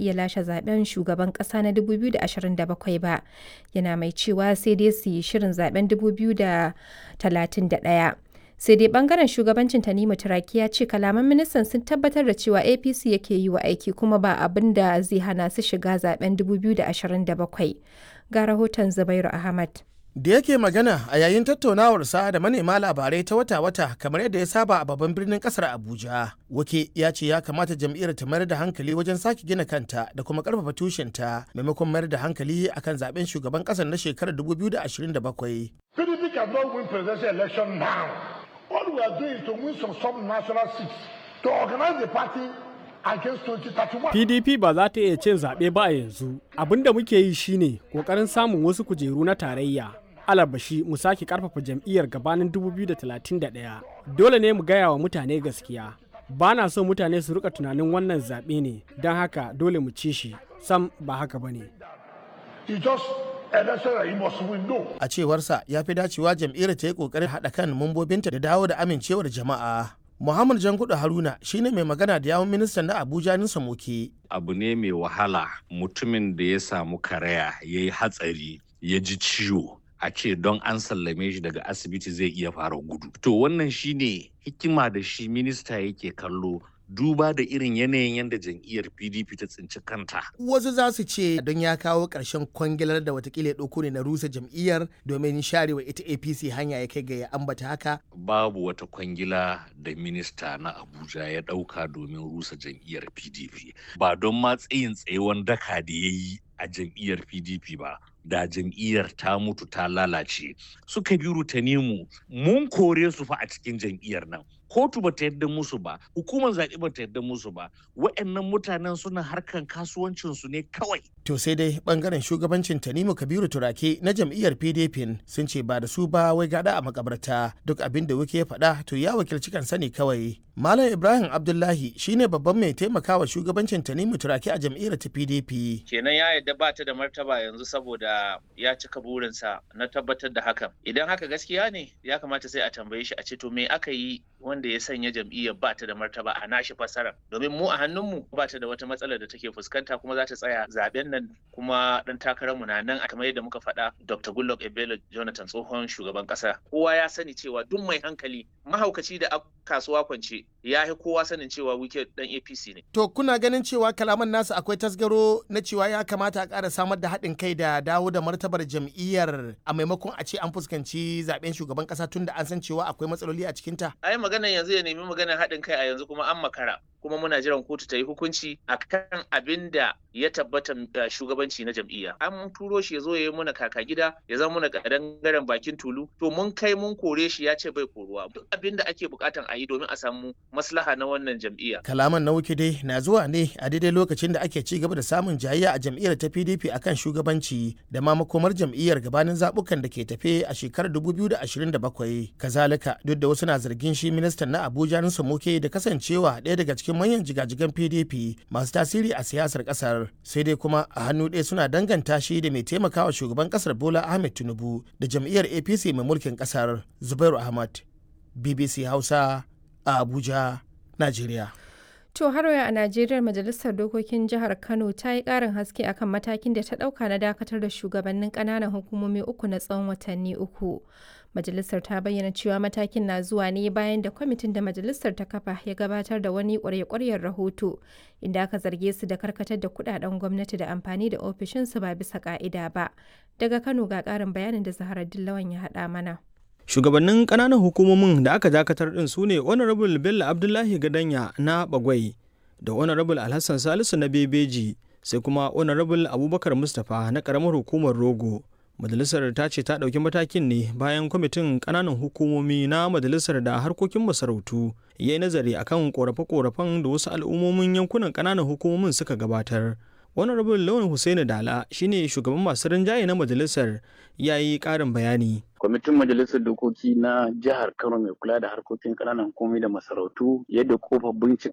iya lashe zaben shugaban ƙasa na 2027 ba. Yana mai cewa sai dai su yi shirin zaben 2031. sai dai bangaren shugabancin tanimu turaki ya ce kalaman ministan sun tabbatar da cewa apc yake yi wa aiki kuma ba abin da zai hana su shiga zaben 2027 ga rahoton zubairu ahmad da yake magana a yayin tattaunawarsa da manema labarai ta wata-wata kamar yadda ya saba a babban birnin kasar abuja wake ya ce ya kamata jam'iyyar ta mayar da hankali wajen sake gina kanta da kuma karfafa tushenta maimakon mayar da hankali akan zaben shugaban kasar na shekarar 2027 PDP cannot win presidential election now. All we are doing is to win some sub-national seats to organize the party against 2031. PDP ba za ta iya cin zaɓe ba a yanzu. Abin da muke yi shine ƙoƙarin samun wasu kujeru na tarayya. Alabashi mu sake ƙarfafa jam'iyyar gabanin 2031. Dole ne mu gaya wa mutane gaskiya. Ba na so mutane su rika tunanin wannan zaɓe ne, don haka dole mu ci shi. Sam ba haka ba ne. It's just election that you must win. No. a cewarsa ya fi dacewa jam'iyyar ta yi kokarin haɗa kan mambobinta da dawo da amincewar jama'a muhammad jangudu haruna shine mai magana da yawun ministan na abuja nisa moke abu ne mai wahala mutumin da ya samu karaya ya yi hatsari ya ji ciwo a ce don an sallame shi daga asibiti zai iya fara gudu to wannan shine hikima da shi minista yake kallo duba da irin yanayin yadda jam'iyyar pdp ta tsinci kanta wasu za su ce don ya kawo ƙarshen kwangilar da watakila ya ɗauko ne na rusa jam'iyyar domin sharewa ita apc hanya ya kai ga ya ambata haka babu wata kwangila da minista na abuja ya ɗauka domin rusa jam'iyyar pdp ba don ma tsayin tsayewan daka da ya yi a jam'iyyar pdp ba da jam'iyyar ta mutu ta lalace suka bi rutanimu mun kore su fa a cikin jam'iyyar nan kotu ba ta yadda musu ba hukumar zaɓe ba ta yadda musu ba wa'annan mutanen suna harkan kasuwancinsu ne kawai to sai dai bangaren shugabancin tanimu kabiru turake na jam'iyyar pdp sun ce ba da su ba wai gada a makabarta duk abin da wuke ya faɗa to ya wakilci kansa ne kawai malam ibrahim abdullahi shine babban mai taimakawa shugabancin tanimu turake a jam'iyyar ta pdp kenan ya yadda ba ta da martaba yanzu saboda ya cika burinsa na tabbatar da hakan idan haka gaskiya ne ya kamata sai a tambaye shi a ce to me aka yi wanda ya sanya jam'iyyar ba ta da martaba a nashi fasara domin mu a hannunmu ba ta da wata matsalar da take fuskanta kuma za ta tsaya zaben nan kuma dan takararmu na nan a kamar yadda muka faɗa Dr. Goodluck Ebele Jonathan tsohon shugaban ƙasa kowa ya sani cewa duk mai hankali mahaukaci da kasuwa kwance ya yi kowa sanin cewa wike dan APC ne to kuna ganin cewa kalaman nasu akwai tasgaro na cewa ya kamata a ƙara samar da haɗin kai da dawo da martabar jam'iyyar a maimakon a ce an fuskanci zaben shugaban ƙasa tun da an san cewa akwai matsaloli a cikinta ai maganar yanzu ya nemi maganar haɗin kai a yanzu kuma an makara kuma muna jiran kotu ta yi hukunci akan abin da ya tabbata shugabanci na jam'iyya an turo shi ya zo ya yi muna kaka gida ya zama muna kadangaren bakin tulu to mun kai mun kore shi ya ce bai koruwa duk abin da ake bukatan a yi domin a samu maslaha na wannan jam'iyya kalaman na wuke dai na zuwa ne a daidai lokacin da ake ci gaba da samun jayayya a jam'iyyar ta pdp akan shugabanci da ma makomar jam'iyyar gabanin zabukan da ke tafe a shekarar 2027 kazalika duk da wasu na zargin shi ministan na abuja nusa muke da kasancewa ɗaya daga cikin manyan jigajigan pdp masu tasiri a siyasar kasar sai dai kuma a hannu ɗaya suna danganta shi da mai taimakawa shugaban kasar bola ahmed tinubu da jam'iyyar apc mai mulkin kasar zubairu ahmad bbc hausa a abuja najeriya To har a Najeriya Majalisar Dokokin Jihar Kano ta yi ƙarin haske akan matakin da ta ɗauka na dakatar da shugabannin ƙananan hukumomi uku na tsawon watanni uku. Majalisar ta bayyana cewa matakin na zuwa ne bayan da kwamitin da majalisar ta kafa ya gabatar da wani ƙwarya-ƙwaryar rahoto inda aka zarge su da karkatar da kuɗaɗen gwamnati da amfani da ofishinsu ba bisa ƙa'ida ba. Daga Kano ga ƙarin bayanin da Zahara Dillawan ya haɗa mana. shugabannin kananan hukumomin da aka dakatar din su ne honorable bello abdullahi gadanya na bagwai da honorable alhassan salisu na bebeji sai kuma honorable abubakar mustapha na karamar hukumar rogo majalisar ta ce ta ɗauki matakin ne bayan kwamitin ƙananan hukumomi na majalisar da harkokin masarautu ya yi nazari akan korafe-korafen da wasu al'ummomin yankunan ƙananan hukumomin suka gabatar honorable lawan hussaini dala shine shugaban masu rinjaye na majalisar ya yi ƙarin bayani kwamitin majalisar dokoki na jihar kano mai kula da harkokin ƙananan hukumomi da masarautu yadda kofa bincika